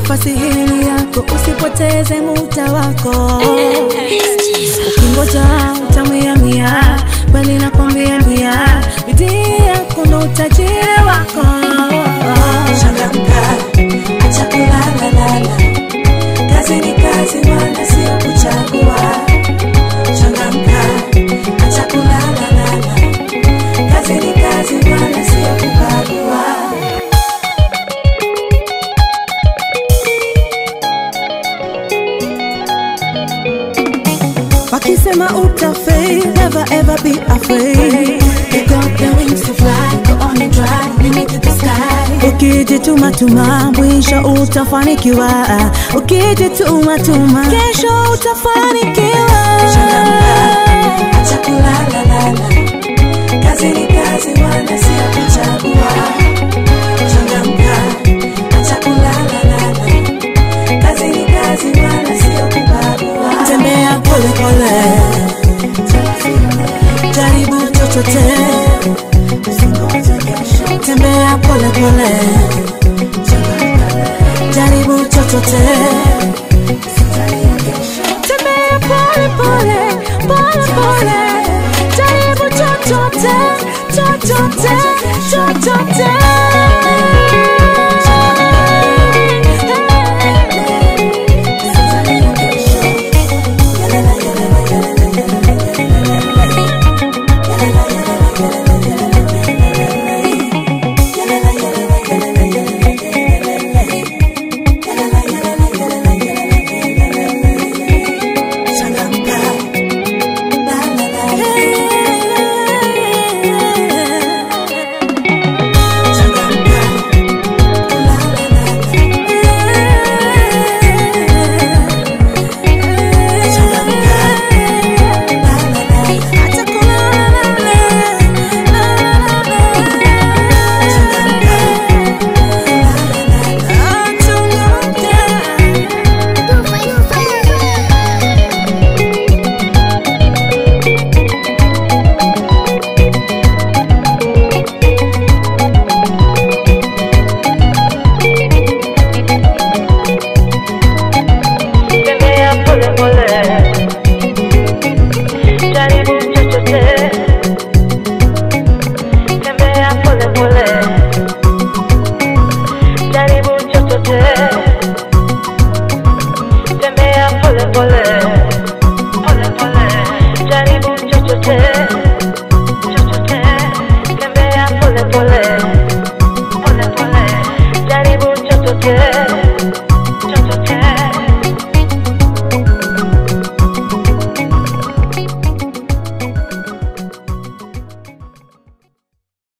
nafasi hii ni yako, usipoteze muda wako. Ukingoja utamiamia, bali nakwambia mia, bidii yako ndo utajiri wako. Changamka, acha kulala lala. Kazi ni kazi, wala sio kuchagua. Changamka, acha kulala lala. Kazi ni kazi, wala sio kubagua. Wakisema utafei, never ever be afraid. You got the wings to fly, go on and try, limit to the sky. Ukijituma tuma, mwisho utafanikiwa. Ukijituma tuma, kesho utafanikiwa. Changamka, acha kulala lala. Kazi ni kazi, wala sio kuchagua. Changamka, acha kulala lala. Kazi ni kazi, wala sio kubagua. Tembea pole pole, jaribu chochote. Tembea pole pole, jaribu chochote.